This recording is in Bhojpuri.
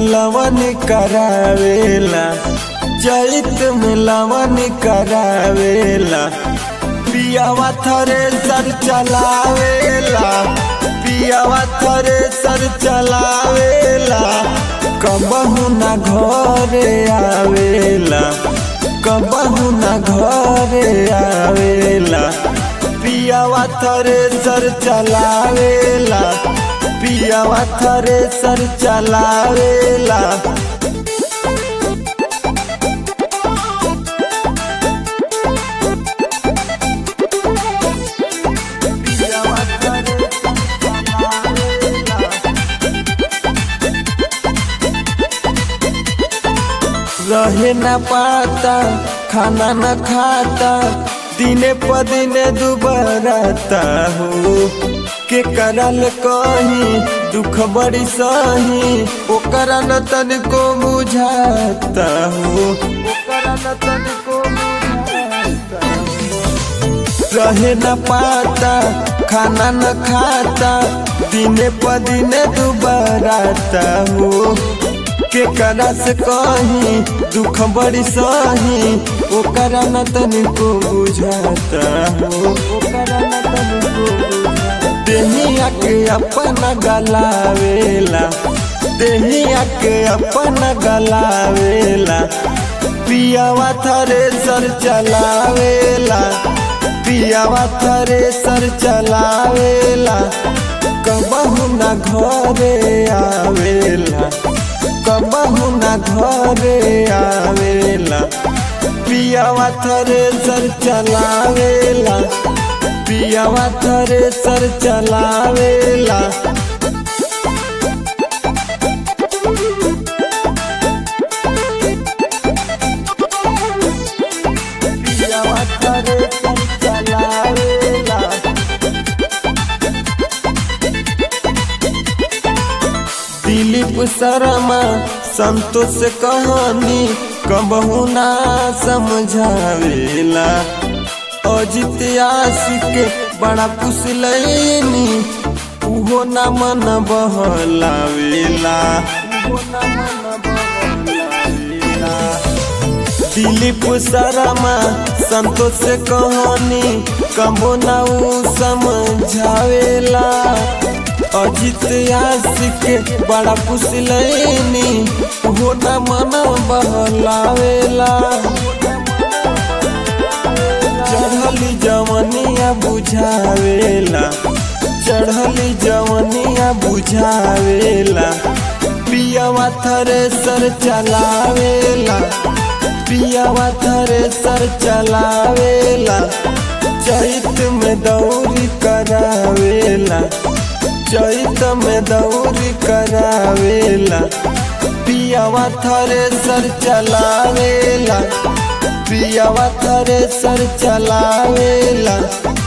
लवन करावेला चैत में लवन करावेला पियावा थरे सर चलावेला पियावा थरे सर चलावेला कबहू ना घरे आवेला कबहू ना घरे आवेला पियावा थरे सर चलावेला पियावा थरे सर चलावेला पियावा थरे सर चलावेला रहे न पाता खाना न खाता दिने प दिने दुबराता हो के करल कहीं दुख बड़ी सही ओकरा न तनिको बुझाता हो ओकरा न तनिको बुझाता हो। रहे न पाता खाना न खाता दिने प दिने दुबराता हो के करा से कहीं दुख बड़ी सही ओकरा न तनिको बुझाता हो ओकरा न तनिको बुझाता देहिया के अपना गलावेला देहिया के अपना गलावेला पियावा थरे सर चलावेला पियावा थरे सर चलावेला कबहू ना घरे आवेला कबहू ना घरे आवेला पियावा थरे सर चलावेला पियावा थरे सर चलावेला पियावा थरे सर चलावेला दिलीप शर्मा संतोष कहानी कबहू ना समझावेला अजित आशिक बड़ा कुशलैनी उहो ना मन बहलावेला उहो ना मन बहलावेला दिलीप शर्मा संतोष कहानी कबो ना ऊ समझावेला अजित आशिक बड़ा पुसलैनी हो न मन बहलावेला चढ़ली जवनिया बुझावेला चढ़ली जवनिया बुझावेला पियावा थरे सर चलावेला पियावा थरे सर चलावेला चैत में दौरी करावेला चैत में दौरी करावेला पियावा थरे सर चलावेला पियावा थरे सर चलावेला